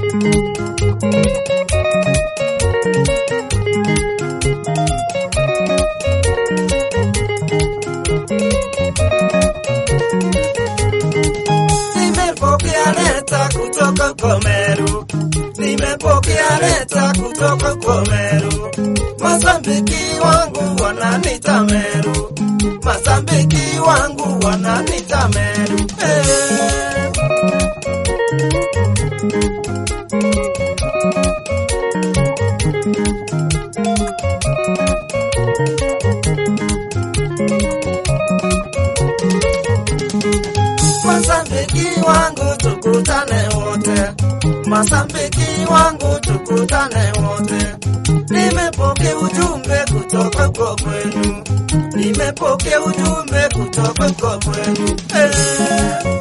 Nimepokea leta kutoka kwa Meru, nimepokea leta kutoka kwa Meru. Masambiki wangu wananita Meru, masambiki wangu wananita Meru. Eh. Masambiki wangu tukutane wote, masambiki wangu tukutane wote. Nimepokea ujumbe kutoka kwa kwenu, nimepokea ujumbe kutoka kwa kwenu. Eh.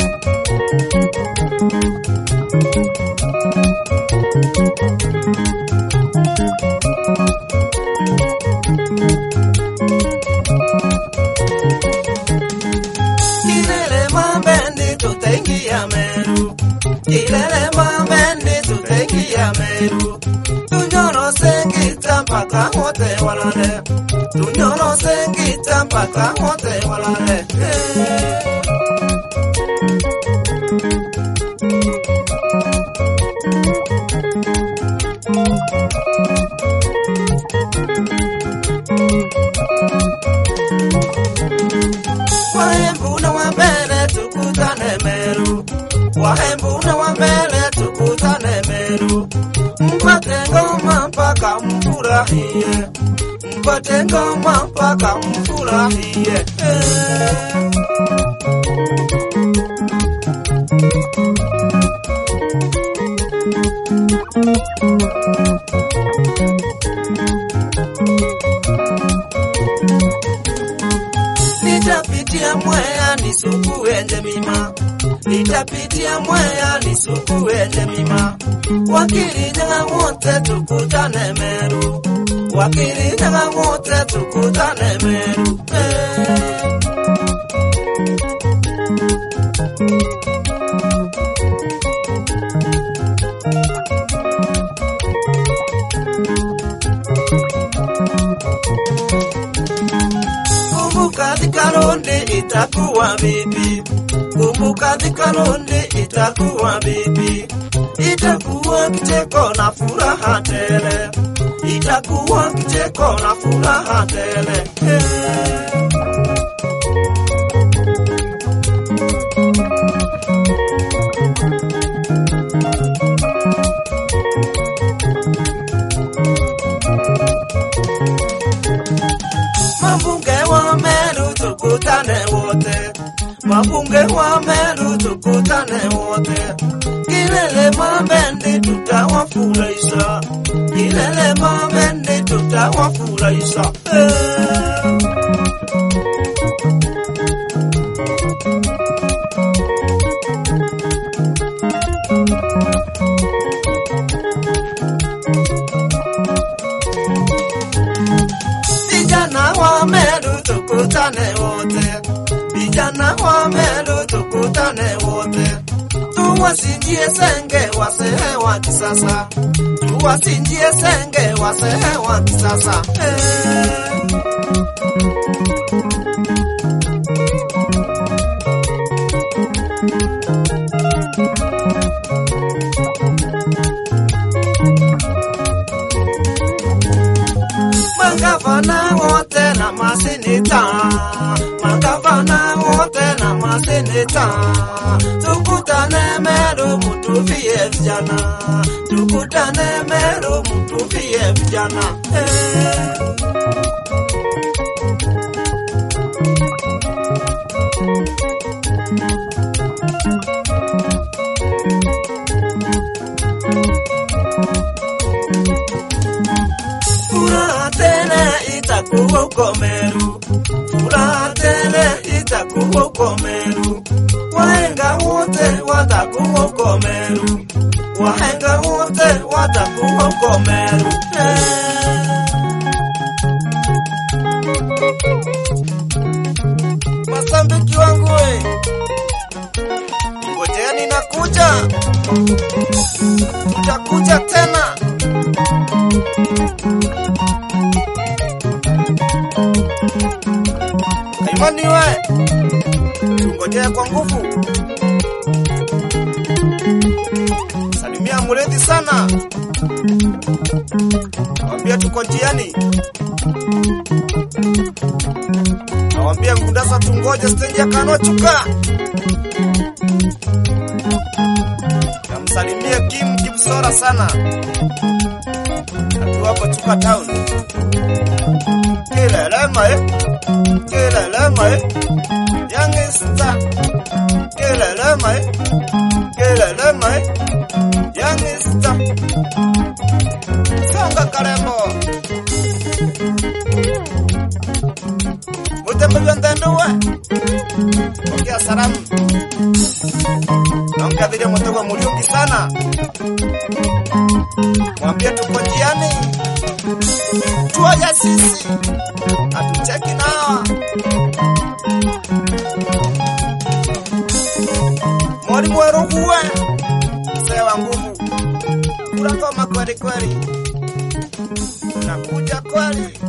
Kilele mambendi tutaingia Meru, kilele mambendi tutaingia Meru. Tunyoro sengita mpaka wote walale, tunyoro sengita mpaka wote walale. Eh. Wahembu na wambele tukutane Meru, wahembu na wambele tukutane Meru. Mpate ngoma mpaka mfurahie, mpate ngoma mpaka mfurahie. Eh. Nitapitia Mwea nisukuwe Njemima, nitapitia Mwea nisukuwe Njemima. Wakirinyaga wote tukutane Meru, wakirinyaga wote tukutane Meru. Eh. Kumbuka dhikaronde itakuwa bibi, kumbuka dhikaronde itakuwa bibi, itakuwa kicheko na furaha tele, itakuwa kicheko na furaha tele. Eh. Mabunge wa Meru tukutane wote, mabunge wa Meru tukutane wote. Kilele Mambendi tutawafurahisha, kilele Mambendi tutawafurahisha. Eh. Vijana wa Meru tukutane wote, vijana wa Meru tukutane wote, tuwasinjie senge wasehe wa kisasa, tuwasinjie senge wasehe wa kisasa. Eh. Magavana wote na maseneta, magavana wote na maseneta, tukutane Meru mutuvie vijana, tukutane Meru mutuvie vijana. Eh. Furaha tele itakuwa uko Meru, furaha tele itakuwa uko Meru. Wahenga wote watakuwa uko Meru, wahenga wote watakuwa uko Meru. Eh. Masambiki wangu we, ngojeni nakuja. tutakuja tena. Kaimani we, tungojee kwa nguvu. Salimia Muredhi sana, wambia tuko njiani. Nawambia Ngundasa tungoje stendi ya Kanochuka. Namsalimie Kim Kipsora sana, akiwapo Chuka Town. Kilelema eh, kilelema eh, Youngster. Kilelema eh, kilelema eh, Youngster. Songa Karembo. Mutembelwa ndenduwe. Pokea salamu. Namkadhiria Mutego Muriungi sana. Mwambie tuko njiani. Tuoja sisi. Hatucheki nawa. Mwalimu weruguwe. Mzee wa nguvu. Kula ngoma kweli kweli. Nakuja kweli.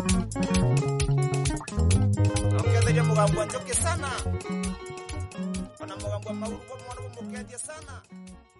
Namkadhiria mugambo njoke sana. Ona mugambo mauru kwa mwana mukedia sana.